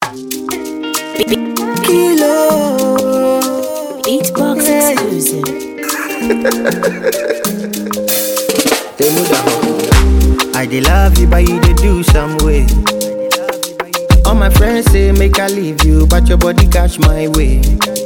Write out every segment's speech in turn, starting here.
Kilo. Beatbox Yeah. exclusive. I dey love you, but you dey do some way. All my friends say make I leave you, but your body catch my way.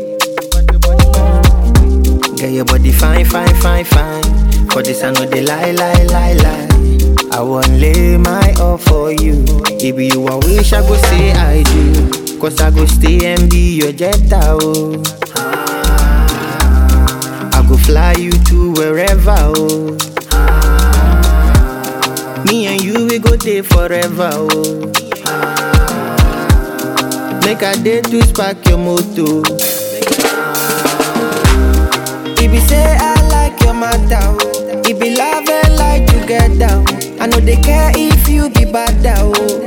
Get your body fine, fine, fine, fine. For this I know they lie, lie, lie, lie. I won't lay my all for you. If you I wish I go say I do. Cause I go stay and be your jetta, oh. I go fly you to wherever, oh. Me and you, we go there forever, oh. Make a day to spark your motor. If you say I like your matter, oh. If be love and like together, oh. I know they care if you be bad, oh.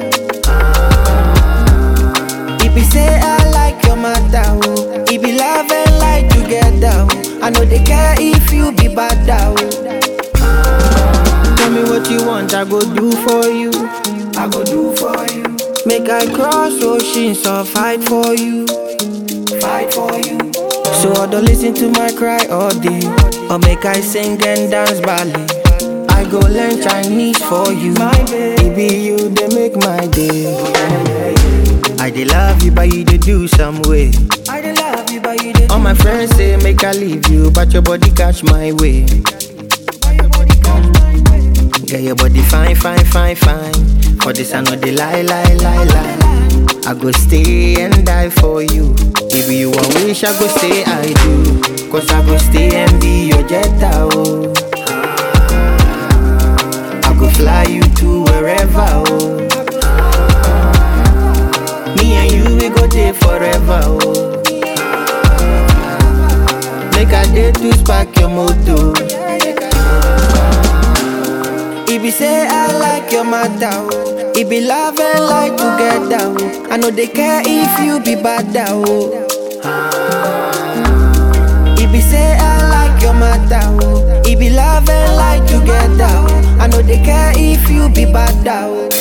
If you say I like your matter, oh. If be love and like together, oh. I know they care if you be bad, oh. Tell me what you want, I go do for you. I go do for you. Make I cross oceans or fight for you. Fight for you. So I don't listen to my cry all day. Or make I sing and dance ballet. I go learn Chinese for you. My baby, you they make my day. I dey love you, but you dey do some way. I dey love you, but you dey. All my friends say make I leave you, but your body catch my way. Get your body fine, fine, fine, fine. For this I know they lie, lie, lie, lie. I go stay and die for you. If you a wish, I go say I do. Cause I go stay and be your jetta, oh. I go fly you to wherever, oh. Me and you, we go there forever, oh. Make a day to spark your motor. If you say I like your matter, oh. If be love and like together, oh. I know they care if you be bad, oh. If you say I like your matter, oh. If be love and like together, oh. I know they care if you be bad, oh.